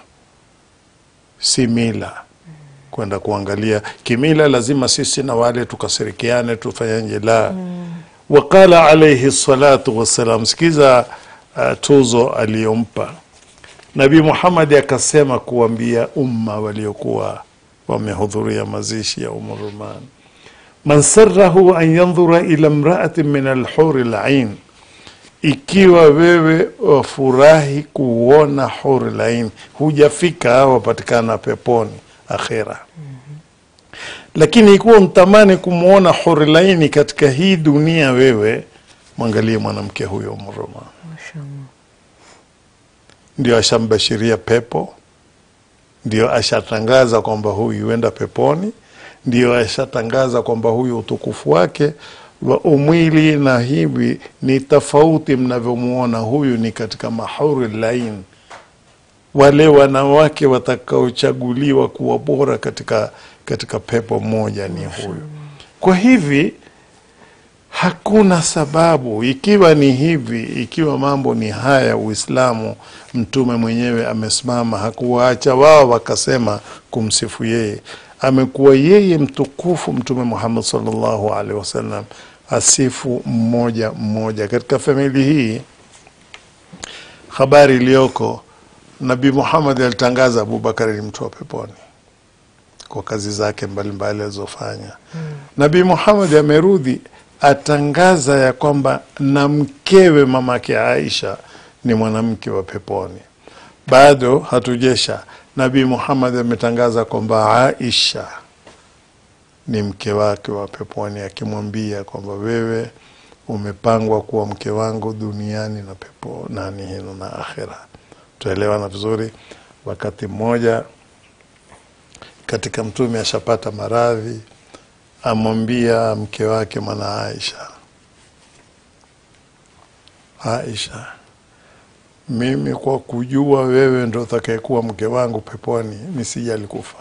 si mila kwenda kuangalia kimila. Lazima sisi na wale tukasirikiane, tufanyaje? La, waqala alaihi salatu wassalam. Sikiza uh, tuzo aliyompa Nabii Muhammad akasema kuambia umma waliokuwa wamehudhuria mazishi ya Umu Ruman, man sarahu an yandhura ila mraatin min alhuri lain, ikiwa wewe wafurahi kuona huri lain, hujafika wapatikana peponi akhira lakini ikiwa mtamani kumwona huri laini katika hii dunia, wewe mwangalie mwanamke huyo Umu Ruman ndio ashambashiria pepo, ndio ashatangaza kwamba huyu huenda peponi, ndio ashatangaza kwamba huyu utukufu wake wa umwili na hivi ni tofauti mnavyomwona. Huyu ni katika mahuri lain, wale wanawake watakaochaguliwa kuwa bora katika, katika pepo moja ni huyu. Kwa hivi hakuna sababu, ikiwa ni hivi, ikiwa mambo ni haya, Uislamu mtume mwenyewe amesimama, hakuwaacha wao wakasema kumsifu yeye. Amekuwa yeye mtukufu Mtume Muhammad sallallahu alaihi wasallam asifu mmoja mmoja katika famili hii. Habari iliyoko, Nabii Muhammad alitangaza Abubakar ni mtu wa peponi kwa kazi zake mbalimbali alizofanya. Nabii Muhammad amerudi atangaza ya kwamba na mkewe mamake Aisha ni mwanamke wa peponi. Bado hatujesha. Nabii Muhammad ametangaza kwamba Aisha ni mke wake wa peponi, akimwambia kwamba wewe umepangwa kuwa mke wangu duniani na pepo nani hino na akhira. Tuelewana vizuri. Wakati mmoja katika Mtume ashapata maradhi, amwambia mke wake mwana Aisha, Aisha, mimi kwa kujua wewe ndo utakayekuwa mke wangu peponi, nisijali kufa,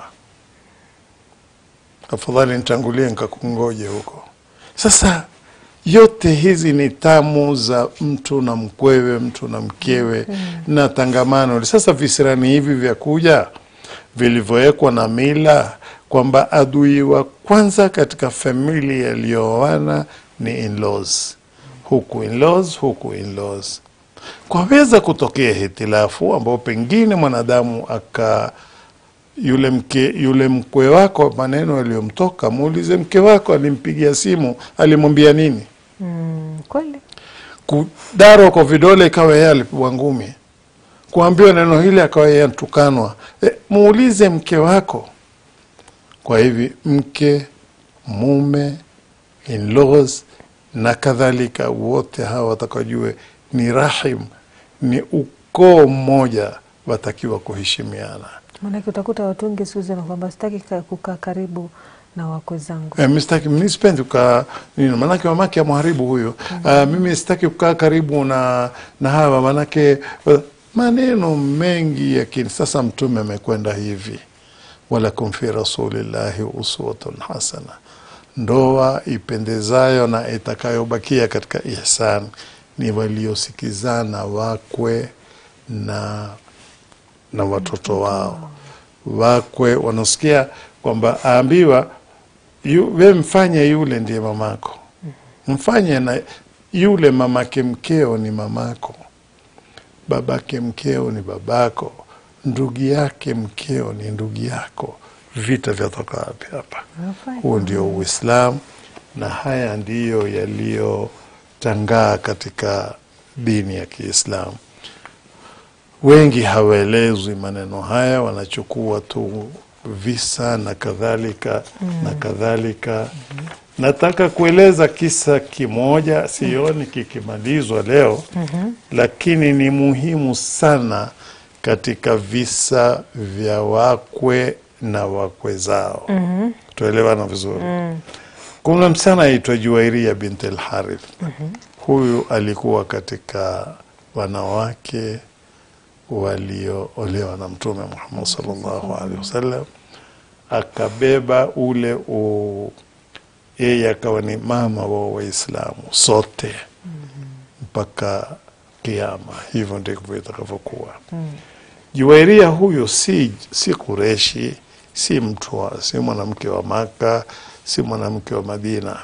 afadhali nitangulie nikakungoje huko. Sasa yote hizi ni tamu za mtu na mkwewe, mtu na mkewe na tangamano. Sasa visirani hivi vya kuja vilivyowekwa na mila kwamba adui wa kwanza katika familia yaliyooana ni in-laws, huku in-laws, huku in-laws. Kwaweza kutokea hitilafu ambao pengine mwanadamu aka yule mke yule mkwe wako, maneno yaliyomtoka, muulize mke wako alimpigia simu, alimwambia nini? Mm, kweli kudarwa kwa vidole ikawa yeye alipigwa ngumi kuambiwa neno hili akawa yeye antukanwa e, muulize mke wako kwa hivi mke mume in-laws na kadhalika wote hawa watakajue ni rahim ni ukoo mmoja watakiwa kuheshimiana Maanake utakuta watu wengi siku hizi na kwamba sitaki ka- kukaa karibu na wakwe zangu. Eh, mi sitaki mi sipendi kukaa nini, maanake mamake amharibu huyo. Ah, mimi sitaki kukaa karibu na na hawa maanake eh, maneno mengi yakini. Sasa Mtume amekwenda hivi, walakum fi rasulillahi uswatun hasana, ndoa ipendezayo na itakayobakia katika ihsan ni waliosikizana wakwe na na watoto wao wakwe wanasikia kwamba aambiwa yu, we mfanye yule ndiye mamako mfanye na yule mamake mkeo ni mamako babake mkeo ni babako ndugu yake mkeo ni ndugu yako vita vyatoka wapi hapa huo ndio uislamu na haya ndiyo yaliyotangaa katika dini ya kiislamu wengi hawaelezwi maneno haya wanachukua tu visa na kadhalika na kadhalika nataka kueleza kisa kimoja sioni kikimalizwa leo lakini ni muhimu sana katika visa vya wakwe na wakwe zao tuelewana vizuri kuna msichana aitwa juwairia bint lharith huyu alikuwa katika wanawake walioolewa na mtume Muhammad sallallahu alaihi wasallam, akabeba ule u yeye akawa ni mama wa Waislamu sote mpaka kiama. Hivyo ndivyo itakavyokuwa. Juwairia huyo si, si Kureshi, si mtu wa, si mwanamke wa Maka, si mwanamke wa Madina.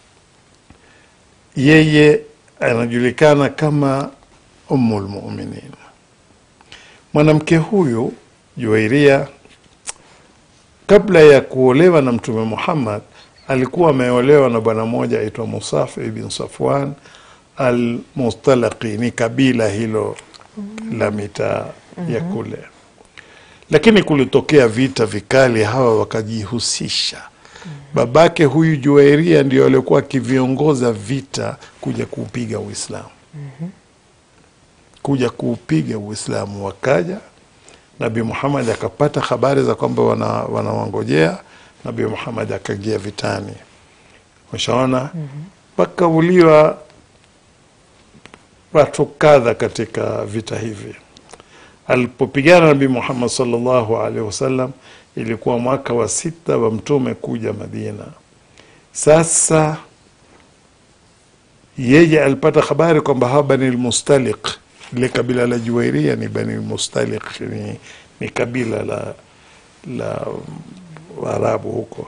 Yeye anajulikana kama Ummul Mu'minin. Mwanamke huyu Juwairia, kabla ya kuolewa na Mtume Muhammad, alikuwa ameolewa na bwana mmoja aitwa Musaf ibn Safwan al-Mustalaqi, ni kabila hilo la mitaa ya kule, lakini kulitokea vita vikali, hawa wakajihusisha. Babake huyu Juwairia ndio alikuwa akiviongoza vita kuja kuupiga Uislamu kuja kuupiga Uislamu. Wakaja Nabii Muhammad akapata habari za kwamba wana, wanawangojea. Nabii Muhammad akaingia vitani, ushaona pakauliwa watu kadha katika vita hivi. Alipopigana Nabii Muhammad sallallahu alaihi wasallam, ilikuwa mwaka wa sita wa mtume kuja Madina. Sasa yeye alipata habari kwamba hawa Bani Lmustaliq lile kabila la Juwairia ni Bani Mustaliq, ni, ni kabila la la Waarabu huko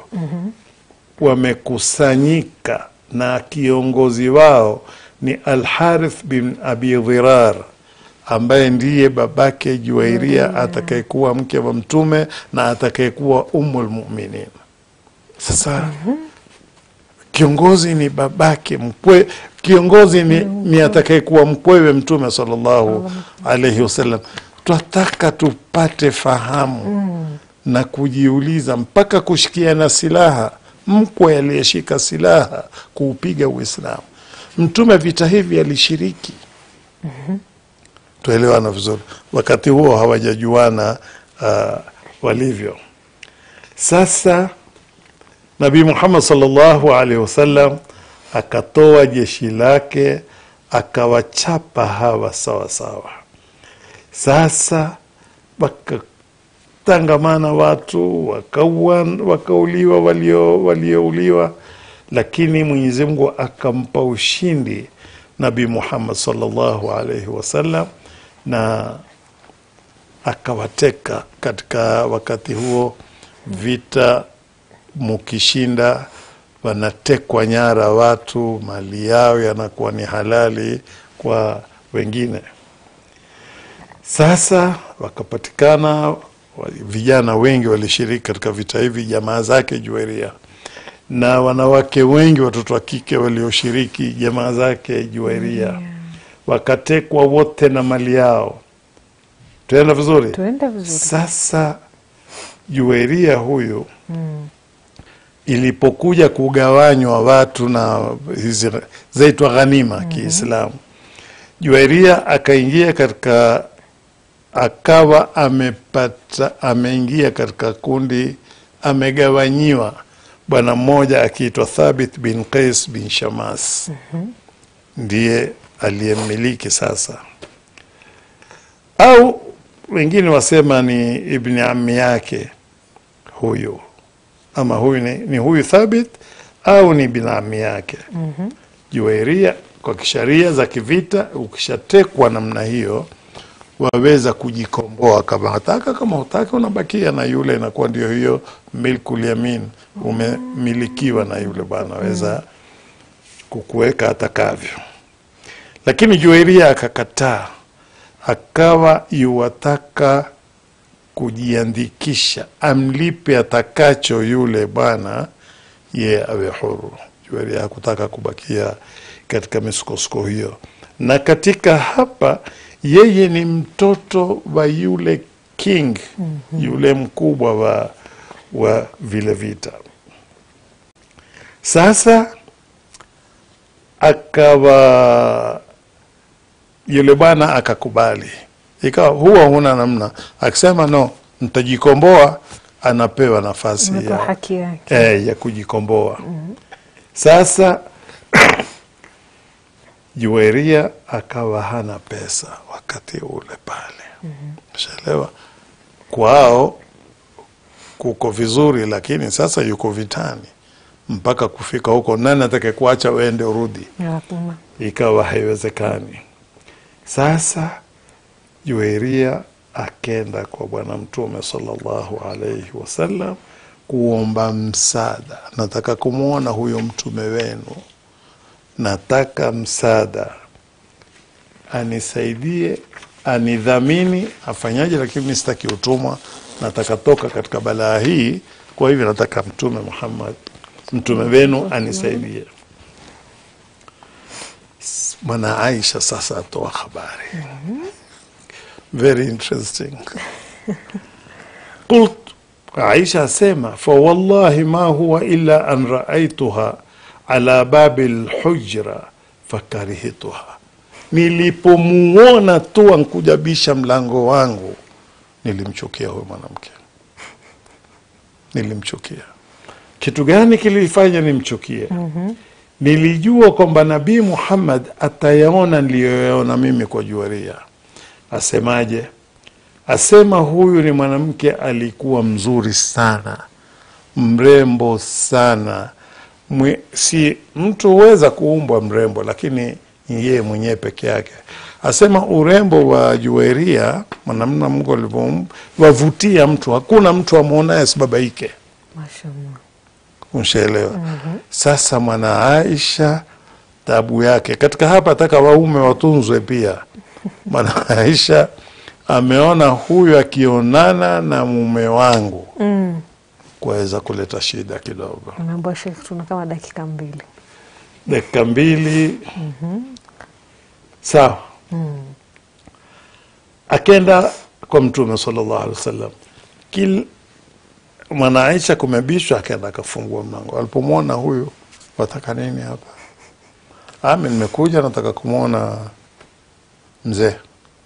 wamekusanyika na kiongozi wao ni Alharith bin Abi Dhirar ambaye ndiye babake Juwairia atakayekuwa mke wa Mtume na atakayekuwa Ummul Mu'minin. Sasa kiongozi ni babake mkwe, kiongozi ni, ni atakayekuwa mkwewe Mtume sallallahu alaihi wasallam. Twataka tupate fahamu na kujiuliza mpaka kushikiana silaha, mkwe aliyeshika silaha kuupiga Uislamu. Mtume vita hivi alishiriki, tuelewana vizuri. Wakati huo hawajajuana uh, walivyo sasa. Nabii Muhammad sallallahu alaihi wasallam akatoa jeshi lake akawachapa hawa sawa sawa. Sasa wakatangamana watu wakaua, wakauliwa walio waliouliwa, lakini Mwenyezi Mungu akampa ushindi Nabii Muhammad sallallahu alaihi wasallam na akawateka katika wakati huo vita mukishinda wanatekwa nyara watu, mali yao yanakuwa ni halali kwa wengine. Sasa wakapatikana wa- vijana wengi walishiriki katika vita hivi, jamaa zake Juwairia, na wanawake wengi, watoto wa kike walioshiriki, jamaa zake Juwairia. wakatekwa wote na mali yao. Tuenda vizuri? tuende vizuri Sasa Juwairia huyu ilipokuja kugawanywa watu na hizi zaitwa ghanima Kiislamu, Juwairia akaingia katika akawa amepata ameingia katika kundi amegawanyiwa bwana mmoja akiitwa Thabit bin Qais bin Shamas ndiye aliyemmiliki sasa, au wengine wasema ni ibni ammi yake huyu, ama huyu ni, ni huyu Thabit au ni ibn ammi yake Juwairia. Kwa kisharia za kivita, ukishatekwa namna hiyo waweza kujikomboa kama hataka, kama hutaka unabakia na yule, inakuwa ndio hiyo milkul yamin, umemilikiwa na yule bwana, weza kukuweka atakavyo. Lakini Juwairia akakataa, akawa yuwataka kujiandikisha, amlipe atakacho yule bwana, ye awe huru. Juwairia hakutaka kubakia katika misukosuko hiyo, na katika hapa yeye ni mtoto wa yule king yule mkubwa wa, wa vile vita. Sasa akawa yule bwana akakubali, ikawa huwa huna namna, akisema no, ntajikomboa, anapewa nafasi Umepewa ya, haki yake eh, ya kujikomboa. Sasa Juwairia akawa hana pesa wakati ule pale, shaelewa kwao kuko vizuri, lakini sasa yuko vitani mpaka kufika huko, nani atake kuacha uende urudi? Hakuna. Ikawa haiwezekani. Sasa Juwairia akenda kwa Bwana Mtume sallallahu alaihi wasallam kuomba msaada, nataka kumwona huyo mtume wenu, nataka msaada, anisaidie, anidhamini, afanyaje, lakini mi sitaki utumwa, nataka toka katika balaa hii. Kwa hivyo nataka Mtume Muhammad, mtume wenu anisaidie. Mwana Aisha sasa atoa habari very interesting. Qult, Aisha asema fawallahi ma huwa illa an raaituha ala babi lhujra fakarihituha, nilipomuona tu ankujabisha mlango wangu nilimchukia huyo mwanamke, nilimchukia. Kitu gani kilifanya nimchukie? Nilijua kwamba Nabii Muhammad atayaona niliyoyaona mimi kwa Juwaria. Asemaje? Asema huyu ni mwanamke alikuwa mzuri sana, mrembo sana. Mwe, si mtu huweza kuumbwa mrembo, lakini yeye mwenyewe peke yake. Asema urembo wa Juwairia, mwanamna Mungu alivyoumba, wavutia mtu, hakuna mtu amwonaye asibabaike. Mashallah. Unshaelewa? Sasa mwana Aisha tabu yake katika hapa, ataka waume watunzwe pia. Mwana Aisha ameona huyu akionana na mume wangu Mm. kuweza kuleta shida kidogo. Unaambiwa Sheikh, tuna kama dakika mbili. Dakika mbili sawa. Akenda kwa Mtume sallallahu alaihi wasallam, kil mwana Aisha kumebishwa, akaenda akafungua mlango. Alipomwona huyu, wataka nini hapa? Ami, nimekuja nataka kumwona mzee.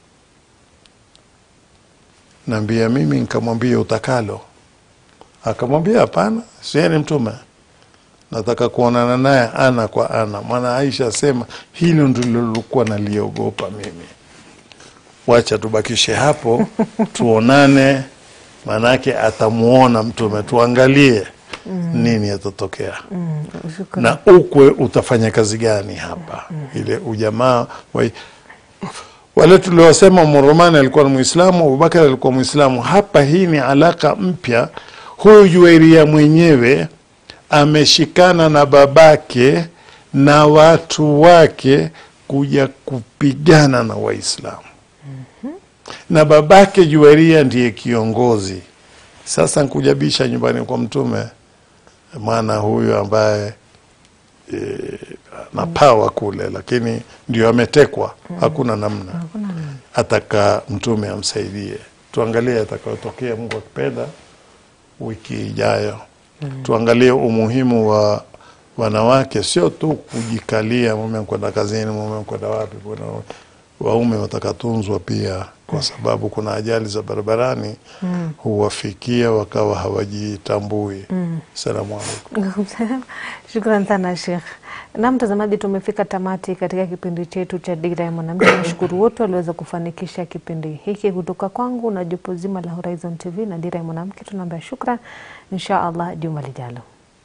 Naambia mimi, nikamwambia utakalo. Akamwambia hapana, sie ni mtume, nataka kuonana naye ana kwa ana. Mwana Aisha asema hilo ndilo lilokuwa naliogopa mimi. Wacha tubakishe hapo, tuonane, maanake atamuona mtume, tuangalie nini yatatokea Mm. Shukran. na ukwe utafanya kazi gani hapa, ile ujamaa wa wale tuliosema Murumani alikuwa ni Mwislamu, Abubakar alikuwa Mwislamu. Hapa hii ni alaka mpya. Huyu Juwairia mwenyewe ameshikana na babake na watu wake kuja kupigana na Waislamu na babake Juwairia ndiye kiongozi. Sasa nkujabisha nyumbani kwa Mtume mwana huyu ambaye e, na pawa kule, lakini ndio ametekwa, hakuna namna, ataka mtume amsaidie. Tuangalie atakayotokea, Mungu akipenda, wiki ijayo. Tuangalie umuhimu wa wanawake, sio tu kujikalia, mume kwenda kazini, mume kwenda wapi, kuna waume watakatunzwa pia, kwa sababu kuna ajali za barabarani huwafikia wakawa hawajitambui. Salamu alaikum. Shukran sana Sheikh. Na mtazamaji, tumefika tamati katika kipindi chetu cha Dira ya Mwanamke. Nashukuru wote waliweza kufanikisha kipindi hiki kutoka kwangu na jopo zima la Horizon TV na Dira ya Mwanamke. Tunaambia shukran, insha Allah juma lijalo.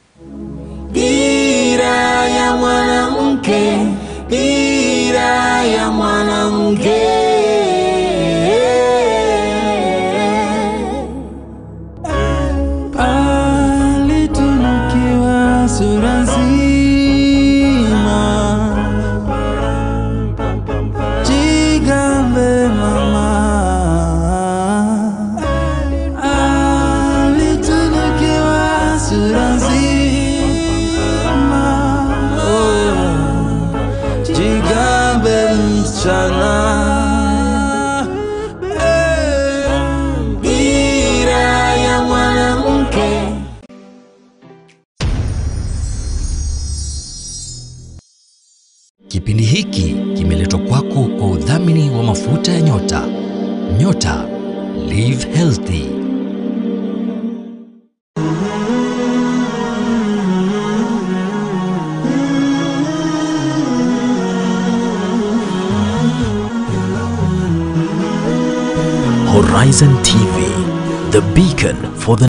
Dira ya mwanamke, dira ya mwanamke. Alitunukiwa sura nzima, jigambe mama. Alitunukiwa sura nzima, oh. jigambe msichana. Dira ya mwanamke. Kipindi hiki kimeletwa kwako kwa udhamini wa mafuta ya nyota. Nyota Live Healthy. Horizon TV, the beacon for the